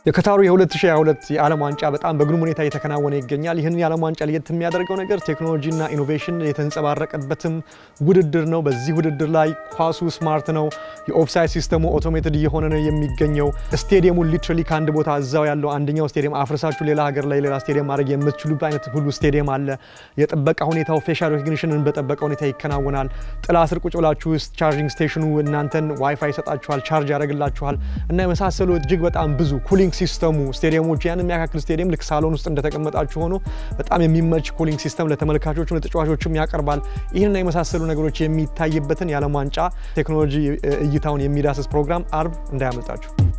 የከታሩ የ2022 የዓለም ዋንጫ በጣም በግሩም ሁኔታ እየተከናወነ ይገኛል። ይህንን የዓለም ዋንጫ ለየት የሚያደርገው ነገር ቴክኖሎጂና ኢኖቬሽን የተንጸባረቀበትም ውድድር ነው። በዚህ ውድድር ላይ ኳሱ ስማርት ነው። የኦፍሳይድ ሲስተሙ ኦቶሜትድ እየሆነ ነው የሚገኘው። ስቴዲየሙን ሊትራሊ ከአንድ ቦታ እዛው ያለው አንደኛው ስቴዲየም አፍርሳችሁ ሌላ ሀገር ላይ ሌላ ስቴዲየም ማድረግ የምትችሉበት አይነት ሁሉ ስቴዲየም አለ። የጥበቃ ሁኔታው ፌሻል ሬኮግኒሽንን በጠበቀ ሁኔታ ይከናወናል። ጥላ ስር ቁጭ ብላችሁ ውስጥ ቻርጂንግ ስቴሽኑ እናንተን ዋይፋይ ይሰጣችኋል፣ ቻርጅ ያደርግላችኋል እና የመሳሰሉ እጅግ በጣም ብዙ ኩሊንግ ሲስተሙ ስቴዲየሞች ያን የሚያካክል ስቴዲየም ልክ ሳሎን ውስጥ እንደተቀመጣችሁ ሆኖ በጣም የሚመች ኩሊንግ ሲስተም ለተመልካቾችም ለተጫዋቾችም ያቀርባል። ይህንና የመሳሰሉ ነገሮች የሚታይበትን የዓለም ዋንጫ ቴክኖሎጂ እይታውን የሚዳስስ ፕሮግራም አርብ እንዳያመልጣችሁ።